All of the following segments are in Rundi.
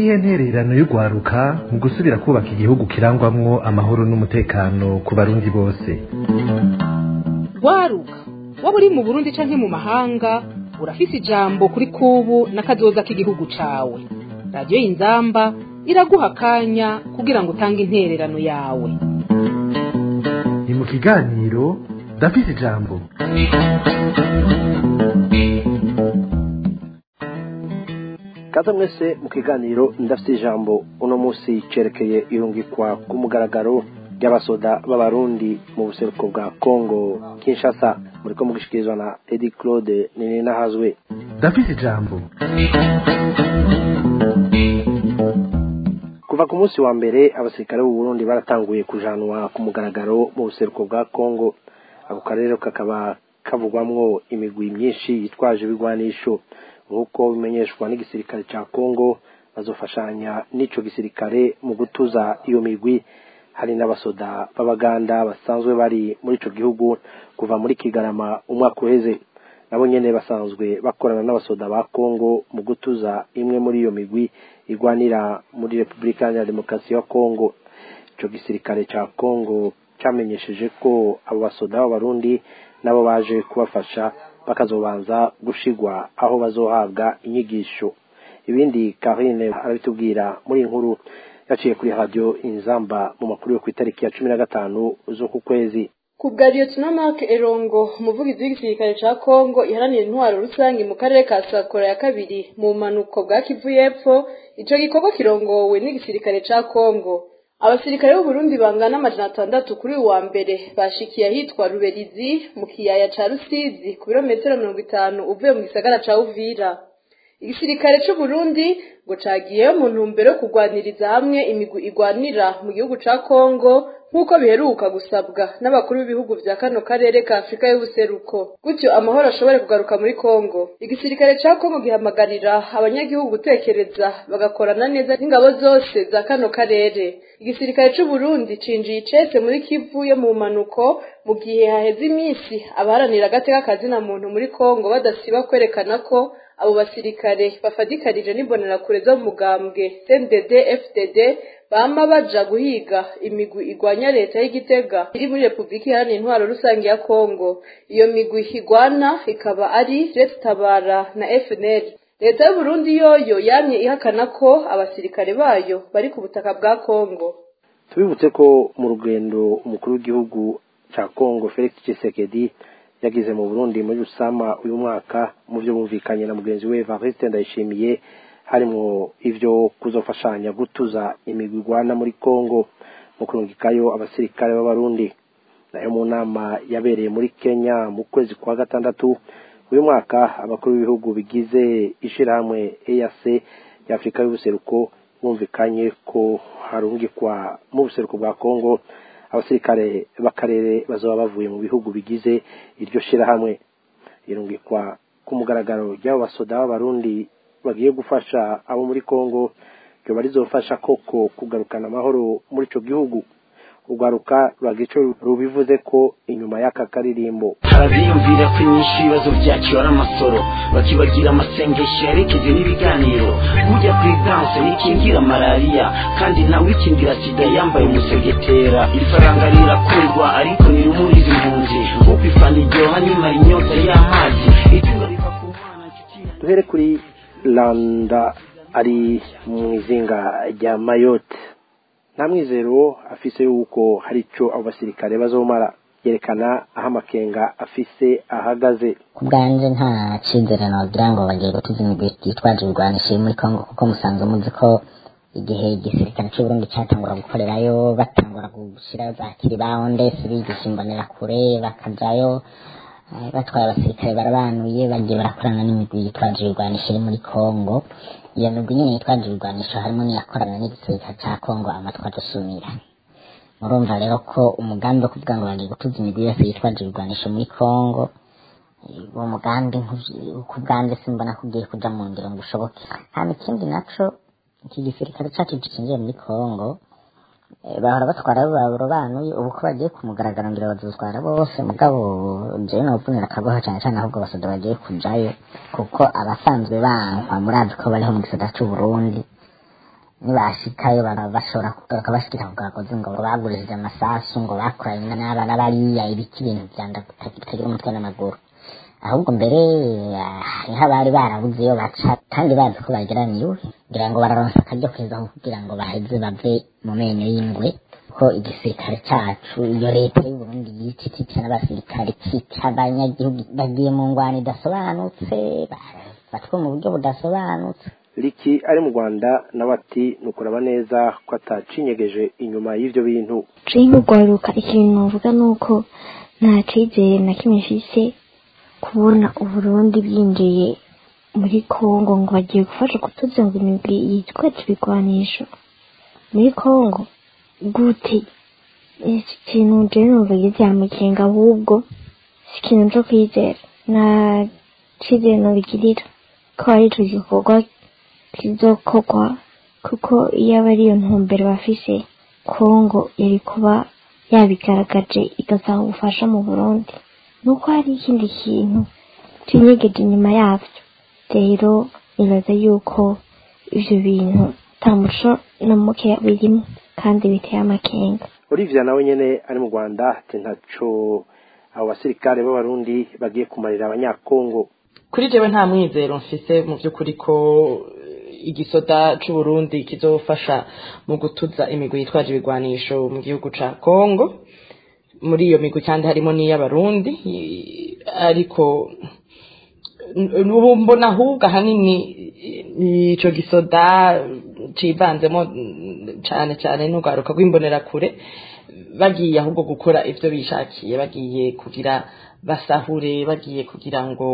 niyihe ntererano y'urwaruka mu gusubira kubaka igihugu kirangwamwo amahoro n'umutekano ku barundi bose rwaruka waba uri mu burundi canke mu mahanga urafise ijambo kuri kubu n'akazoza k'igihugu cawe radiyo y'inzamba iraguha akanya kugira ngo utange intererano yawe ni mu kiganiro ndafise ijambo kaza mwese mu kiganiro ndafite ijambo uno munsi cerekeye irungikwa ku mugaragaro ry'abasoda b'abarundi mu buseruko bwa congo kinshasa muriko mugishikirizwa na edi claude nininahazwe ndafise ijambo kuva ku munsi wa mbere abasirikare b'u Burundi baratanguye kujanwa ku mugaragaro mu buseruko bwa congo ako karere kakaba kavugwamwo imigwi myinshi yitwaje ibigwanisho nk'uko bimenyeshwa n'igisirikare ca congo bazofashanya n'ico gisirikare mu gutuza iyo migwi hari n'abasoda b'abaganda basanzwe bari muri ico gihugu kuva muri kigarama umwaka uheze nabo nyene basanzwe bakorana n'abasoda ba congo mu gutuza imwe muri iyo migwi igwanira muri repubulika ya demokarasi ya congo ico gisirikare ca congo camenyesheje ko abo basoda b'abarundi nabo baje kubafasha bakazobanza gushigwa aho bazohabwa inyigisho ibindi karine arabitubwira muri inkuru yaciye kuri radio inzamba mu makuru yo ku itariki ya cumi na gatanu z'uku kwezi ku bwa lieutenant mark erongo umuvugizi w'igisirikare ca congo iharanira intwaro rusange mu karere ka sakora ya kabiri mu bumanuko bwa kivu y'epfo ico gikorwa kirongowe n'igisirikare ca congo abasirikare b'uburundi bangana amajana atandatu kuri uyu wa mbere bashikiye ahitwa ruberizi mu kiyaya ca rusizi ku birometero mirongo itanu uvuye mu gisagara ca uvira igisirikare c'uburundi ngo cagiyeyo mu ntumbero yo kurwaniriza hamwe imigwi igwanira mu gihugu ca kongo nk'uko biheruka gusabwa n'abakuru b'ibihugu vya kano karere ka afurika y'ubuseruko gutyo amahoro ashobore kugaruka muri kongo igisirikare ca kongo gihamagarira abanyagihugu gutekereza bagakorana neza n'ingabo zose za kano karere igisirikare c'uburundi cinjiye icese muri kivu yo mu manuko mu gihe haheze iminsi abaharanira agateka kazina muntu muri kongo badasiba kwerekana ko abo basirikare bafadikarije n'imbonerakure zo mu mugambwe CNDD FDD bama baja guhiga imigwi igwanya leta y'igitega iri muri Republika Iharanira Intwaro Rusange ya Kongo iyo migwi igwana ikaba ari Leta Tabara na FNL leta y'u Burundi yoyo yamye ihakana ko abasirikare bayo bari ku butaka bwa Kongo tubibutse ko mu rugendo umukuru w'igihugu ca Congo Felix Tshisekedi yagize mu Burundi muri Rusama uyu mwaka mu byo bumvikanye na mugenzi we Evariste Ndayishimiye harimo ivyo kuzofashanya gutuza imigwi igwana muri Congo mu kurungikayo abasirikare b'abarundi nayo mu nama yabereye muri Kenya mu kwezi kwa gatandatu uyu mwaka abakuru b'ibihugu bigize ishirahamwe EAC ya Afurika y'ubuseruko bumvikanye ko harungikwa mu buseruko bwa Congo abasirikare b'akarere bazoba bavuye mu bihugu bigize iryo shirahamwe irungikwa ku mugaragaro ry'abo basoda b'abarundi bagiye gufasha abo muri Congo ryoba rizofasha koko kugarukana amahoro muri ico gihugu urwaruka rwagico rubivuze ko inyuma y'aka karirimbo harabiyumvira ko inyinshi ibibazo byacu ari amasoro bakibagira amasengesho yarekeje n'ibiganiro burya perezidanse ntikingira malariya kandi nawe ikingira sida yambaye umusegetera ifaranga rirakundwa ariko ntirumuriza impunzi nk'uko ifana iryoha nyuma inyota y'amazi itunga riva ku mwana nshuti yanjye duhere kuri landa ari mu izinga rya mayotte nta mwizero afise yuko hari ico abo basirikare bazomara yerekana aho amakenga afise ahagaze ku bwanje nta cizere nogira ngo bagiye gutuza imigwi yitwaje ibigwanisho iri muri kongo kuko musanzwe muzi ko igihe igisirikare c'uburundi catangura gukorerayo batangura gushirayo za kiribawondesi bigisha imbonerakure bakajayo eh, batwaye abasirikare barabanuye bagiye barakorana n'imigwi yitwaje ibigwanisho iri muri kongo iyo migwi nyene yitwaje ibigwanisho harimo n'iyakorana n'igisirikare ca kongo amatwa dusumira murumva rero ko umugambi wo kuvuga ngo bagiye gutuza imigwi yose yitwaje ibigwanisho muri kongo eh, uwo mugambi nk'uvy- ku bwanjye simbona ko ugiye kuja mu ngiro ngo ushoboke hama ikindi naco iki gisirikare cacu gishingiye muri kongo eh, bahora batwara barobanuye ubu ko bagiye kumugaragara ngira bazotwara bose mugabo jewe nobunira akagoha cane cane ahubwo abasoda bagiye kujayo kuko abasanzwe bankwa murazi ko bariho mu gisata c'uburundi nibashikayo bara- bashobora kugaruka bashikira ku gakozi ngo bagurishije amasasu ngo bakoranye n'abana bariya ibiki ibintu vyanda bitagira umutwe n'amaguru ahubwo mbere ah, hariho abari barabuze iyo baca kandi bazi ko bageraniwe ngira ngo bararonsa akaryo keza ko kugira ngo baheze bave mu menyo y'ingwe ko igisirikare cacu iyo leta y'uburundi yica itica n'abasirikare ikica abanyagihugu bagiye mu ngwano idasobanutse bafatwa mu buryo budasobanutse Liki ari mu Rwanda nawe ati nukuraba neza ko atacinyegeje inyuma y'ivyo bintu turi nk'urwaruka ikintu navuga ni uko nta cyizere na kimwe mfise kubona uburundi bwinjiye muri kongo ngo bagiye gufasha kutuza ngo imigwi yitwaje ibigwanisho muri kongo gute iki kintu jewe numva giteye amakenga ahubwo si ikintu co kwizera nta cyizere nobigirira ko ari ico gikorwa kizokorwa kuko iyo aba ariyo ntumbero bafise kongo yari kuba yabigaragaje igasaba ubufasha mu burundi nuko hari ikindi kintu kinyegeje inyuma yavyo rero nibaza yuko ivyo bintu nta muco na muke birimo kandi biteye amakenga Olivia nawe nyene ari mu Rwanda ati ntaco abo basirikare b'abarundi bagiye kumarira abanyakongo kuri jewe nta mwizero mfise mu by'ukuri ko eh, igisoda c'uburundi kizofasha mu gutuza imigwi yitwaje ibigwanisho mu gihugu ca kongo muri iyo migwi kandi harimo n'iy'abarundi i- ariko n- ubu mbona ahubwo ahanini i- ico gisoda civanzemo mm, cane cane n'urwaruka rw'imbonerakure bagiye ahubwo gukora ivyo bishakiye bagiye kugira basahure bagiye kugira ngo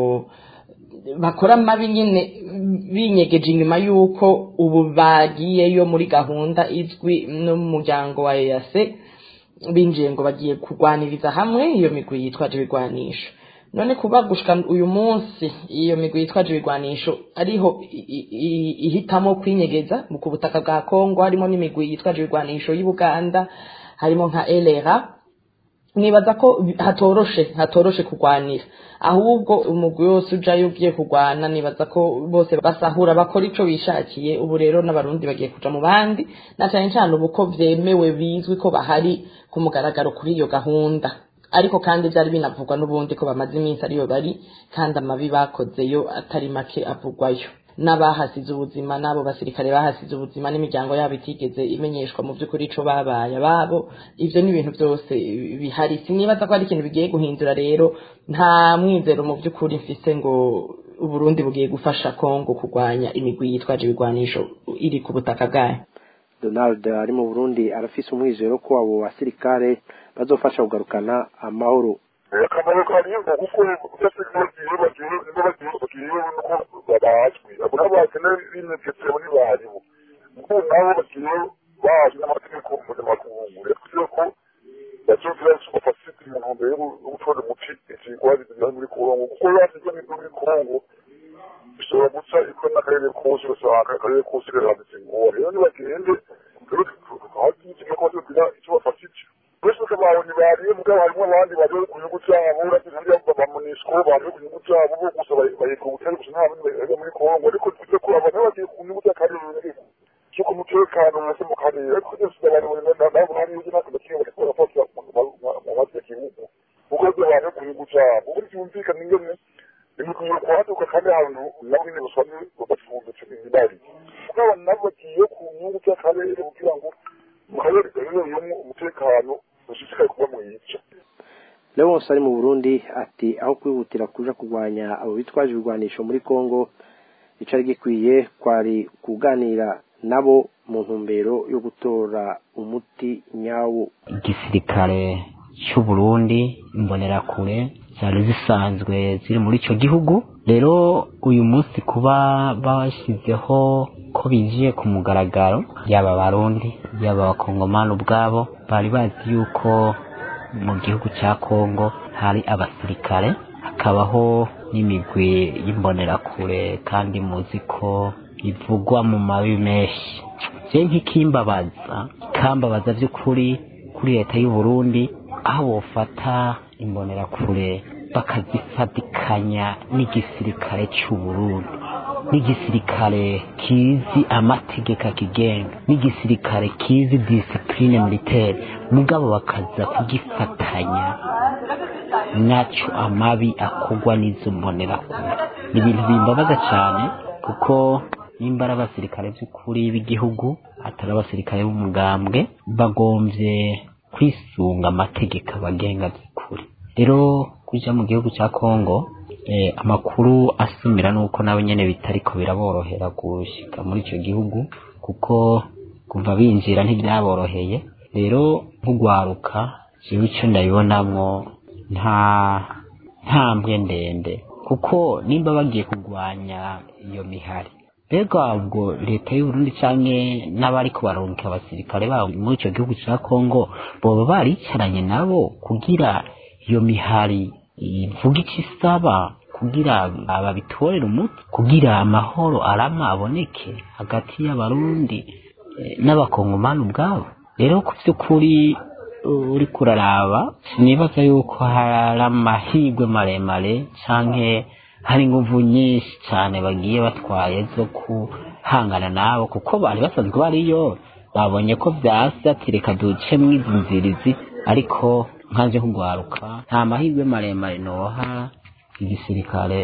bakora amabi nyine binyegeje inyuma y'uko ubu bagiyeyo muri gahunda izwi n'umuryango wa eyase binjiye ngo bagiye kurwaniriza hamwe iyo migwi yitwaje ibigwanisho none kuba gushika uyu munsi iyo migwi yitwaje ibigwanisho ariho i- i- i- ihitamo kwinyegeza mu ku butaka bwa kongo harimo n'imigwi yitwaje ibigwanisho y'ubuganda harimo nka elera nibaza ko bi- hatoroshe hatoroshe kurwanira ahubwo umugwi wose ujayo ugiye kurwana nibaza ko bose basahura bakora ico bishakiye ubu rero n'abarundi bagiye kuja mu bandi na cane cane ubu ko vyemewe bizwi ko bahari ku mugaragaro kuri iyo gahunda ariko kandi vyari binavugwa n'ubundi ko bamaze iminsi ariyo bari kandi amabi bakozeyo atari make avugwayo n'abahasize ubuzima n'abo basirikare bahasize ubuzima n'imiryango yabo itigeze imenyeshwa mu by'ukuri ico babaye ababo ivyo ni ibintu byose bihari sinibaza ko ari ikintu bigiye guhindura rero nta mwizero mu by'ukuri mfise ngo uburundi bugiye gufasha kongo kurwanya imigwi yitwaje ibigwanisho iri ku butaka bwayo Donald ari mu Burundi arafise umwizero ko abo basirikare bazofasha kugarukana amahoro akamaro kariyo kuko udafite bagiye bagiye niba bagiye bagiye nuko babazwi abo nabo bakeneye binegetse muri baribo kuko nabo bagiye bazi n'amategeko mpuzamakungu rero ko bazogira superfacite mu ntumbero yo gutora umuti ikigwari kugira muri kongo kuko basizwe n'ibyo muri kongo bishobora guca iko n'akarere kose ugasanga akarere kose karambitse ingore rero nibagende rero tukaba tugira icyo bafashije bose bakababona bariye mugabo harimo abandi baje ku nyungu zabo uragira bamunisiko baje ku nyungu zabo bo gusa bayeka ubutari gusa nta bandi bari muri kongo ariko tujye kuraba nabo bagiye ku nyungu z'akarere cyo ku mutekano mwese mu karere ariko byose barabona nabo hari ibyo natwe bakiye bari kubafasha mu mazi y'igihugu kuko byo baje ku nyungu zabo uburyo byumvikana ingene imikino kwaduka kandi ahantu nabo nyine basanzwe babacumbitse imibari mugabo nabo bagiye ku nyungu z'akarere kugira ngo mu karere gaherereyemo umutekano ushishikaye kuba mwiza Leonce ari mu Burundi ati aho kwihutira kuja kurwanya abo bitwaje ibigwanisho muri Kongo icari gikwiye kwari kuganira nabo mu ntumbero yo gutora umuti nyawo igisirikare cy'u Burundi imbonerakure zari zisanzwe ziri muri ico gihugu rero uyu munsi kuba bashyizeho ko binjiye ku mugaragaro yaba abarundi yaba abakongomani ubwabo bari bazi yuko mu gihugu cya kongo hari abasirikare hakabaho n'imigwi y'imbonerakure kandi muzi ko ivugwa mu mabi menshi je nk'ikimbabaza ikambabaza by'ukuri kuri leta y'u Burundi aho bofata imbonerakure bakazifatikanya n'igisirikare cy'u Burundi n'igisirikare kizi amategeko akigenga n'igisirikare kizi disipurine militaire mugabo bakaza kugifatanya nacyo amabi akorwa n'izo mbonerakure ni ibintu bimbabaza cyane kuko nimba ari abasirikare by'ukuri b'igihugu atari abasirikare b'umugambwe bagombye kwisunga amategeko abagenga by'ukuri rero kujya mu gihugu cya kongo eh, amakuru asumira nuko nabo nyene bitariko biraborohera gushika muri ico gihugu kuko kuva binjira ntibyaboroheye rero nk'ugwaruka jewe ico ndabibonamwo nta ntambwe ndende kuko nimba bagiye kurwanya iyo mihari mbega ubwo leta y'uburundi canke n'abariko barungika abasirikare babo muri ico gihugu ca kongo boba baricaranye nabo kugira iyo mihari ivuga icyo isaba kugira babitorere umuti kugira amahoro arama aboneke hagati y'abarundi eh, n'abakongomani ubwabo rero ku by'ukuri uri kuraraba sinibaza yuko hari amahirwe maremare canke hari inguvu nyinshi cyane bagiye batwaye zo kuhangana nabo kuko bari basanzwe bariyo babonye ko byasi ati reka ducemwo izi nzirizi ariko nkaje kugwaruka nta mahirwe maremare noha igisirikare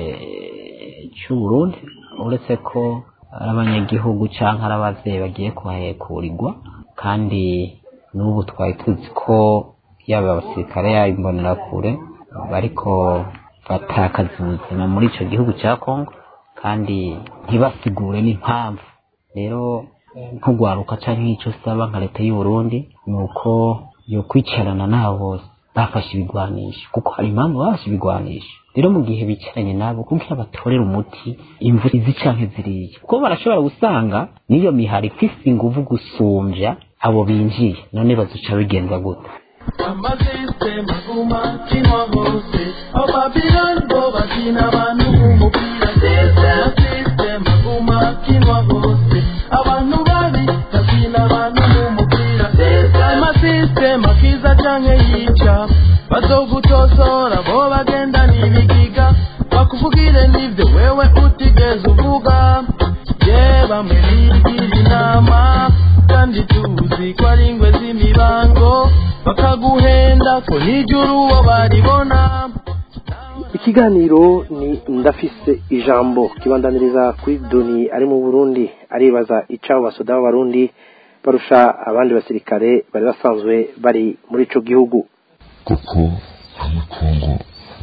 cy'u Burundi uretse ko ari abanyagihugu cyangwa ari abavyeyi bagiye kuhahekurirwa kandi n'ubu twari tuzi ko yaba abasirikare yaba imbonerakure bariko batakaza ubuzima muri ico gihugu cya Kongo kandi ntibasigure n'impamvu rero nk'ugwaruka canke nk'ico saba nka leta y'u Burundi ni uko yo kwicarana nabo bose bafashe ibigwanisho kuko hari impamvu bafashe ibigwanisho rero mu gihe bicaranye nabo kugira batorere umuti imvu izi canke ziriya kuko barashobora gusanga n'iyo mihari ifise inguvu gusumvya abo binjiye none bazuca bigenza gute amasisitemu agumakinwa hose ababirani bo bakina abantu b'umupira amasisitemu agumakinwa hose abantu babi bakina abantu b'umupira amasisitemu akiza canke yica bazogutosora bo bagenda n'ibigiga bakuvugire n'ivyo wewe utigeze uvuga ye bamwe bigira inama kandi tuzi ko ari ingwe z'imibango bakaguhenda ko nijuru uwo baribona ikiganiro ni ndafise ijambo kibandaniriza kuri doni ari mu burundi aribaza icabo basoda b'abarundi barusha abandi basirikare bari basanzwe bari muri ico gihugu kuko hamwe kongo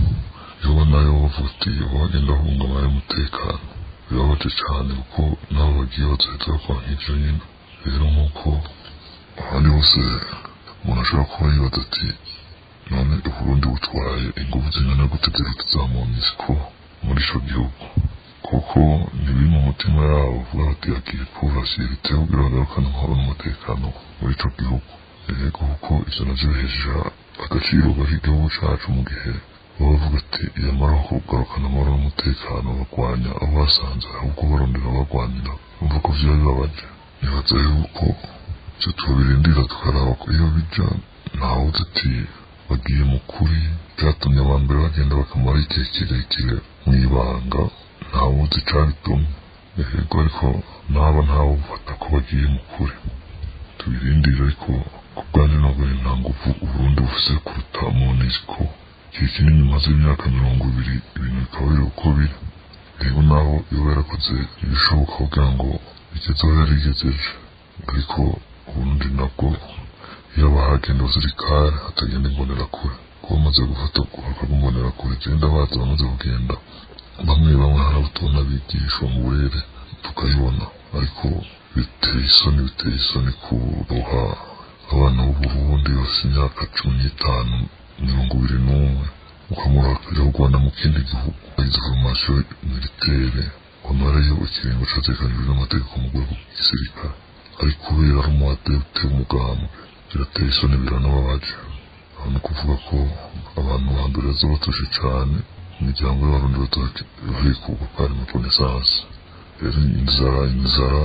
yoba nayo bavuga ati bagenda bahungabanya umutekano birababaje cyane kuko nabo bagiye bazoheza bakora nk'ivyo nyine rero nk'uko ahandi hose umuntu ashobora kuba yibaza ati none uburundi butwaye ingufu zingana gute ziruta za monisco muri ico gihugu kuko ntibiri mu mutima yabo bavuga bati agiye kubasirite kugira bagarukane amahoro n'umutekano muri ico gihugu yego kuko ivyo navyo bihesha agaciro k'igihugu cacu mu gihe baba bavuga ati iyamara kugarukana amahoro n'umutekano barwanya abo basanze ahubwo barondera barwanira bumva ko vyoba bibabaje nibaza yuko ivyo tubirindira tukaraba ko iyo bija ntawuzi ati bagiye mu kuri byatumye aba mbere bagenda bakamara igihe kirekire mu ibanga ntawuzi icabitumye yego ariko naba ntawe ufata ko bagiye mu kuri tubirindire ariko ku bwanjye ntabwo nta nguvu uburundi bufise kuruta monisco igihe kinini maze imyaka mirongo ibiri ibintu bikaba biri uko biri rero naho iyo yarakoze ibishoboka kugira ngo bigeze aho yarigejeje ariko uburundi nabwo iyo bahagenda abasirikare hatagenda imbonerakure kuba bamaze gufata bakagumbonerakure genda baza bamaze kugenda bamwe bamwe hari abo tubona bigishwa mu burere tukayibona ariko biteye isoni biteye isoni kuroha abana b'uburundi bafite imyaka cumi n'itanu mirongo ibiri n'umwe ukamurahira u rwanda mu kindi gihugu izi formasiyo militere wamarayo ikiringo catekanijwe n'amategeko mu rwego rw'igisirikare ariko kubera ari umuhate uteye umugambwe birateye isoni biranababaje aho ni ukuvuga ko abantu ba mbere baza batuje cane imiryango y'abarundi bahikurwa ko hari rekonesanse rero inzara inzara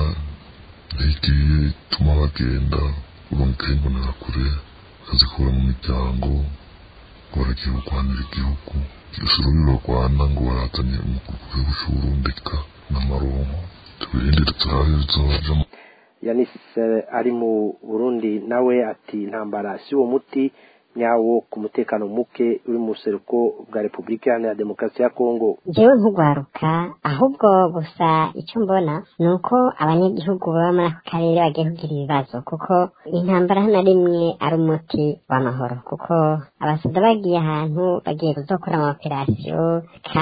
ntigiye ituma bagenda urumva imbonerakure bakazikura mu miryango ngo baragiye kurwanira igihugu gusa urubi barwana ngo baratanye umukuru w'igihugu c'uburundi ka amaronko tubirindire turabe bizoja yanise ari mu burundi nawe ati intambara si uwo muti nyawo ku mutekano muke uri mu buseruko bwa repubulika iharanira demokarasi ya kongo jewe nk'ugwaruka ahubwo gusa icyo mbona ni uko abanyagihugu baba muri ako karere bagiye kugira ibibazo kuko intambara na rimwe ari umuti w'amahoro kuko abasoda bagiye ahantu bagiye kuzokora amaoperasiyo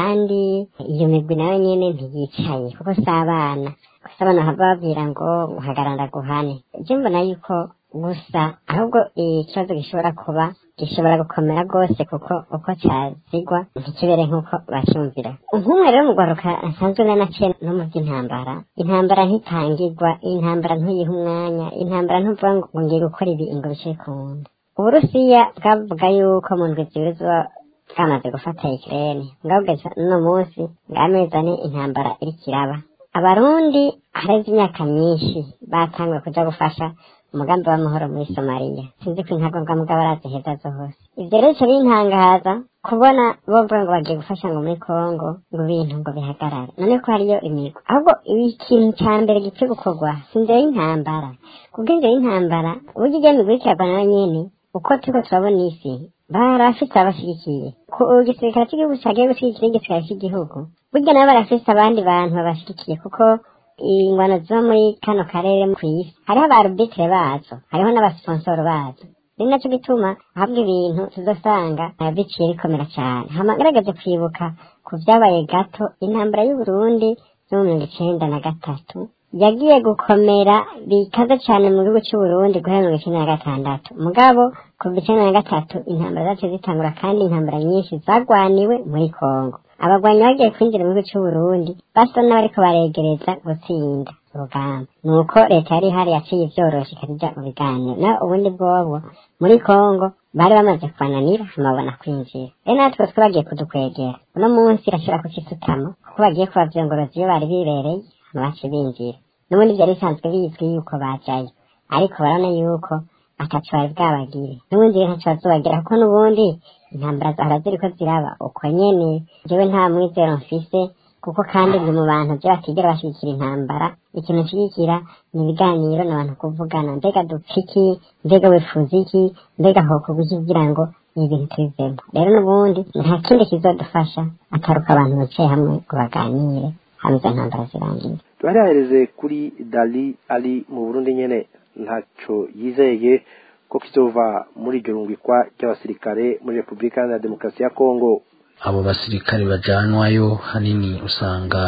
kandi iyo migwi nayo nyene ntiyicaye kuko si abana gusa abana hava babwira ngo uhagarara guhane je mbona yuko gusa ahubwo ikibazo gishobora kuba gishobora gukomera rwose kuko uko cyazigwa ntikibere nk'uko bacyumvira nk'umwe rero mu rwaruka asanzwe nanaciye no mu by'intambara intambara ntitangirwa intambara ntuyiha umwanya intambara ntuvuga ngo ngiye gukora ibi ngo bice ku nda uburusiya bwavuga yuko mu ndwi zibiri zuba bwamaze gufata ikirere ngabugeza uno munsi ng'amezi ane intambara iriko iraba abarundi hareze imyaka myinshi batanguye kuja gufasha umugambi w'amahoro muri somaliya sinzi ko intagondwa mugabo araziheza zose ivyo rero bica bintangaza kubona bovuga ngo bagiye gufasha ngo muri kongo ngo ibintu ngo bihagarare none ko hariyo imigo ahubwo ikintu ca mbere gikwiye gukorwa si inzira y'intambara kubwo inzira y'intambara uburyo ijya migwi ikiragwa nayo nyene uko turiko turabona isi barafise abashigikiye ku gisirikare cy'igihugu cagiye gushigikira igisirikare cy'igihugu burya nabo barafise abandi bantu babashigikiye kuko ingwano ziba muri kano karere ku isi hariho abarubitire bazo hariho n'abasiponsoro bazo ni naco gituma ahabwa ibintu tuzosanga biciye bikomera cyane hamagaragaje kwibuka ku vyabaye gato intambara y'uburundi yo mu mirongo icenda na gatatu yagiye gukomera bikaze cyane mu gihugu c'uburundi guhera mirongo icenda na gatandatu mugabo kuva icenda na gatatu intambara zaciye zitangura kandi intambara nyinshi zagwaniwe muri kongo abagwanyi bagiye kwinjira mu gihugu c'uburundi basa n'abariko baregereza gutsinda urugamba nuko leta yari ihari yaciye ivyorosha ikajya mu biganiro naho ubundi bwobwo muri kongo bari bamaze kubananira amabona kwinjira rero natwe two bagiye kudukwegera uno munsi irashobora kucisutamo kuko bagiye kubavyongoroza iyo bari bibereye baci binjira n'ubundi vyari bisanzwe bizwi yuko bajayo ariko barabona yuko ataco bari bwabagire n'ubundi rero ntaco bazobagira kuko n'ubundi intambara zahora ziriko ziraba uko nyene jewe nta mwizero mfise kuko kandi ndi mu bantu vyo batigera bashigikira intambara ikintu nshigikira ni ibiganiro n'abantu kuvugana mbega dupfa iki mbega wifuza iki mbega hokorwa iki kugira ngo ibi bintu tubivemo rero n'ubundi nta kindi kizodufasha ataruka abantu bicaye hamwe ngo baganire hama izo ntambara zirangiye turahereze kuri dali ari mu burundi nyene ntaco yizeye ko kizova muri iryo rungikwa ry'abasirikare muri repubulika iharanira demokarasi ya kongo abo basirikare bajanwayo hanini usanga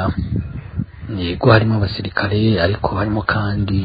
yego harimo abasirikare ariko harimo kandi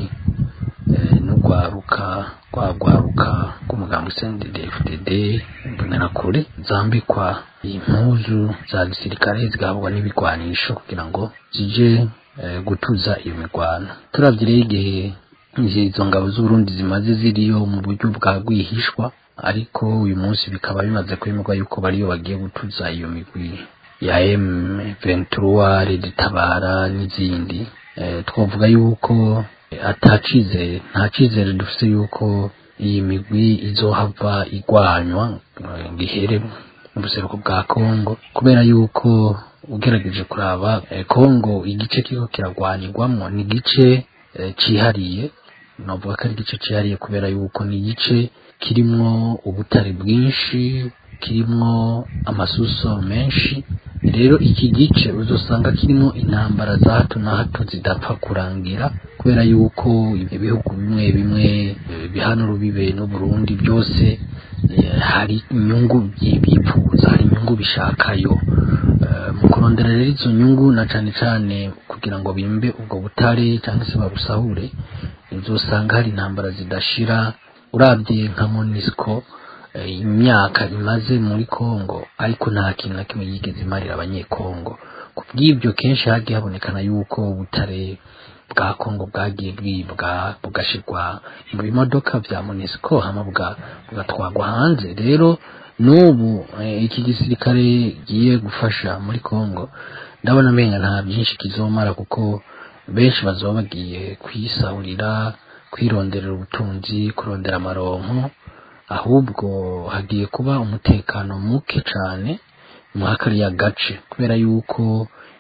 n'urwaruka rwagwaruka rw'umugambi CNDD-FDD imbonerakure zambikwa impuzu za gisirikare zigahabwa n'ibigwanisho kugira ngo zije gutuza iyo mirwano turavye rero igihe izo ngabo z'uburundi zimaze ziriyo mu buryo bwa rwihishwa ariko uyu munsi bikaba bimaze kwemerwa yuko bariyo bagiye gutuza iyo migwi ya M23 Reditabara n'izindi twavuga yuko atacizere nta cizere dufite yuko iyi migwi izohava igwanywa ngo ihere mu buseruko bwa Kongo kubera yuko ugerageje kuraba Kongo igice kiriko kiragwanirwamwo ni igice cihariye navuga ko ari igice cyihariye kubera yuko ni igice kirimwo ubutare bwinshi kirimwo amasuso menshi rero iki gice uzosanga kirimo intambara za hato na hato zidapfa kurangira kubera yuko ibihugu bimwe bimwe bihana urubibe n'uburundi byose hari inyungu bipfuza hari inyungu bishakayo mu kurondera rero izo nyungu na cane cane kugira ngo bimbe ubwo butare cyangwa se babusahure uzosanga hari intambara zidashira urabye nka monisco imyaka imaze muri Kongo ariko nta kintu na kimwe yigeze imarira abanyekongo ku bw'ibyo kenshi hagiye habonekana yuko ubutare bwa Kongo bwagiye bwibwa bugashirwa mu bimodoka vya monisco hama bugatwagwa hanze rero n'ubu iki gisirikare giye gufasha muri Kongo ndabona menga nta byinshi kizomara kuko benshi bazoba bagiye kwisahurira kwironderera ubutunzi kurondera amaronko ahubwo hagiye kuba umutekano muke cyane muri kariya gace kubera yuko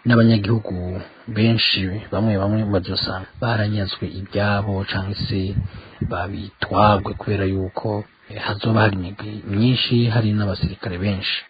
n'abanyagihugu benshi bamwe bamwe bazosanga baranyazwe ibyabo cyangwa se babitwagwe kubera yuko eh, hazoba hari imigwi myinshi hari n'abasirikare benshi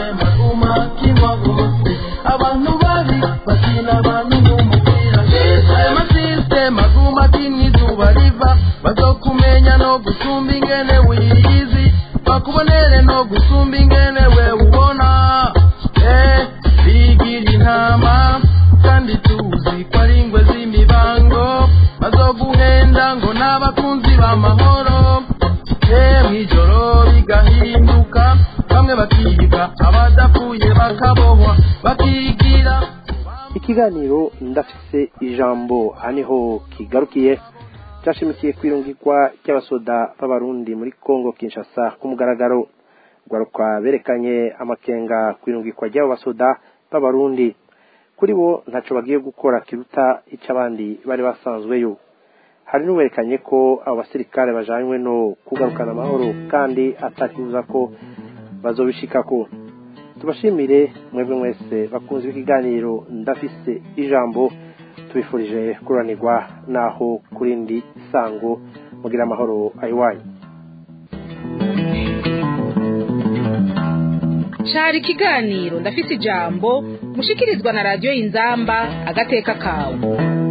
abantu babi bakina abantu nk'umupira amasisitemu aguma atinya izuba riva bazokumenya no gusumba ingene wiyizi bakubonere no gusumba ingene we ubona eh bigira intama kandi tuzi ko ari ingwe z'imibango bazoguhenda ngo n'abakunzi b'amahoro eh mw'ijoro bigahinduka bamwe bakiga abadapfuye bakabohwa bakigira ikiganiro ndafise ijambo aha niho kigarukiye cyashimikiye kwirungikwa ry'abasoda b'abarundi muri congo kinshasa ku mugaragaro rwaruka berekanye amakenga kwirungikwa ry'abo basoda b'abarundi kuri bo ntaco bagiye gukora kiruta icyo abandi bari basanzweyo hari n'uwerekanye ko abo basirikare bajanywe no kugarukana amahoro kandi atakibuza ko bazobishikako tubashimire mwebwe mwese bakunze ikiganiro ndafise ijambo tubifurije kuranirwa naho kurindi sango mugira amahoro ayiwanyu cari ikiganiro ndafise ijambo mushikirizwa na radiyo y'inzamba agateka kawe